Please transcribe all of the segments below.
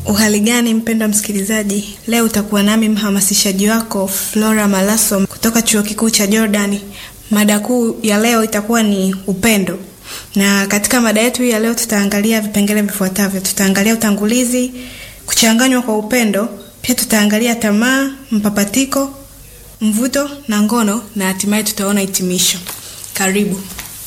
Uhali gani mpendwa msikilizaji, leo utakuwa nami mhamasishaji wako Flora Malaso kutoka chuo kikuu cha Jordani. Mada kuu ya leo itakuwa ni upendo, na katika mada yetu hii ya leo tutaangalia vipengele vifuatavyo. Tutaangalia utangulizi, kuchanganywa kwa upendo, pia tutaangalia tamaa, mpapatiko, mvuto na ngono, na hatimaye tutaona hitimisho. Karibu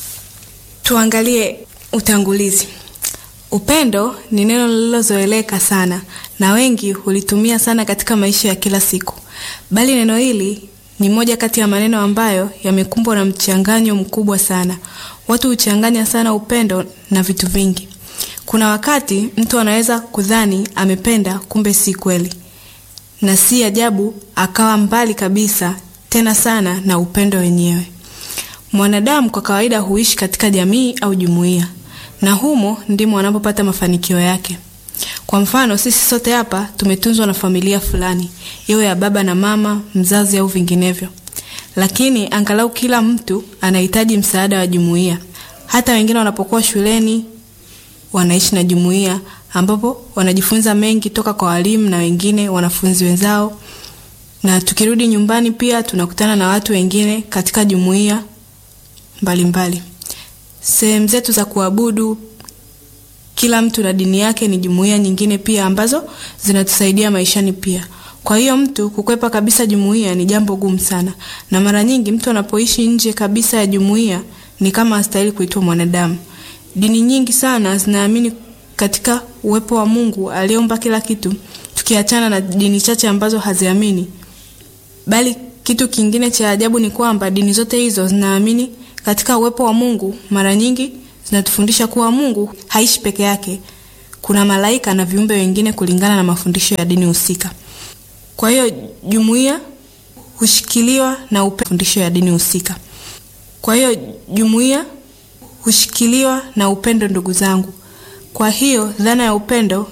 tuangalie utangulizi. Upendo ni neno lililozoeleka sana na wengi hulitumia sana katika maisha ya kila siku, bali neno hili ni moja kati ya maneno ambayo yamekumbwa na mchanganyo mkubwa sana. Watu huchanganya sana upendo na vitu vingi. Kuna wakati mtu anaweza kudhani amependa, kumbe si kweli, na si ajabu akawa mbali kabisa tena sana na upendo wenyewe. Mwanadamu kwa kawaida huishi katika jamii au jumuiya na humo ndimo anapopata mafanikio yake. Kwa mfano, sisi sote hapa tumetunzwa na familia fulani, iwe ya baba na mama, mzazi au vinginevyo, lakini angalau kila mtu anahitaji msaada wa jumuiya. Hata wengine wanapokuwa shuleni wanaishi na jumuiya, ambapo wanajifunza mengi toka kwa walimu na wengine wanafunzi wenzao, na tukirudi nyumbani pia tunakutana na watu wengine katika jumuiya mbalimbali sehemu zetu za kuabudu, kila mtu na dini yake, ni jumuiya nyingine pia ambazo zinatusaidia maishani pia. Kwa hiyo mtu kukwepa kabisa jumuiya ni jambo gumu sana, na mara nyingi mtu anapoishi nje kabisa ya jumuiya ni kama hastahili kuitwa mwanadamu. Dini nyingi sana zinaamini katika uwepo wa Mungu aliyeumba kila kitu, tukiachana na dini chache ambazo haziamini. Bali kitu kingine cha ajabu ni kwamba dini zote hizo zinaamini katika uwepo wa Mungu. Mara nyingi zinatufundisha kuwa Mungu haishi peke yake, kuna malaika na viumbe wengine kulingana na mafundisho ya dini husika. Kwa hiyo jumuiya hushikiliwa na upendo, fundisho ya dini husika. Kwa hiyo jumuiya hushikiliwa na upendo, ndugu zangu. Kwa hiyo dhana ya upendo